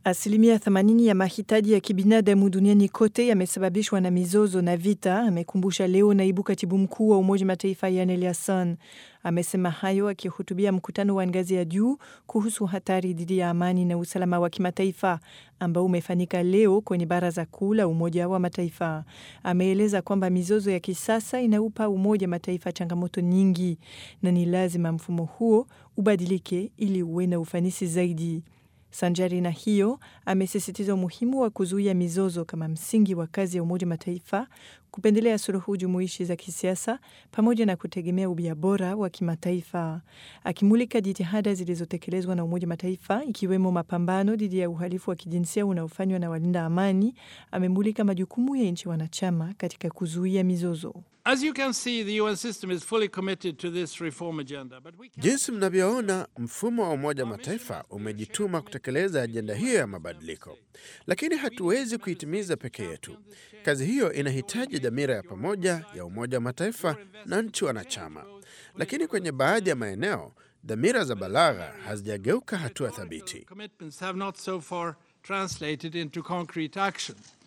Asilimia 80 ya mahitaji ya kibinadamu duniani kote yamesababishwa na mizozo na vita, amekumbusha leo naibu katibu mkuu wa Umoja Mataifa Yan Eliasson. Amesema hayo akihutubia mkutano wa ngazi ya juu kuhusu hatari dhidi ya amani na usalama wa kimataifa ambao umefanyika leo kwenye Baraza Kuu la Umoja wa Mataifa. Ameeleza kwamba mizozo ya kisasa inaupa Umoja Mataifa changamoto nyingi na ni lazima mfumo huo ubadilike ili uwe na ufanisi zaidi. Sanjari na hiyo, amesisitiza umuhimu wa kuzuia mizozo kama msingi wa kazi ya Umoja Mataifa, kupendelea suluhu jumuishi za kisiasa pamoja na kutegemea ubia bora wa kimataifa. Akimulika jitihada zilizotekelezwa na Umoja Mataifa, ikiwemo mapambano dhidi ya uhalifu wa kijinsia unaofanywa na walinda amani, amemulika majukumu ya nchi wanachama katika kuzuia mizozo. Jinsi mnavyoona, mfumo wa Umoja wa Mataifa umejituma kutekeleza ajenda hiyo ya mabadiliko, lakini hatuwezi kuitimiza peke yetu. Kazi hiyo inahitaji dhamira ya pamoja ya Umoja wa Mataifa na nchi wanachama, lakini kwenye baadhi ya maeneo dhamira za balagha hazijageuka hatua thabiti.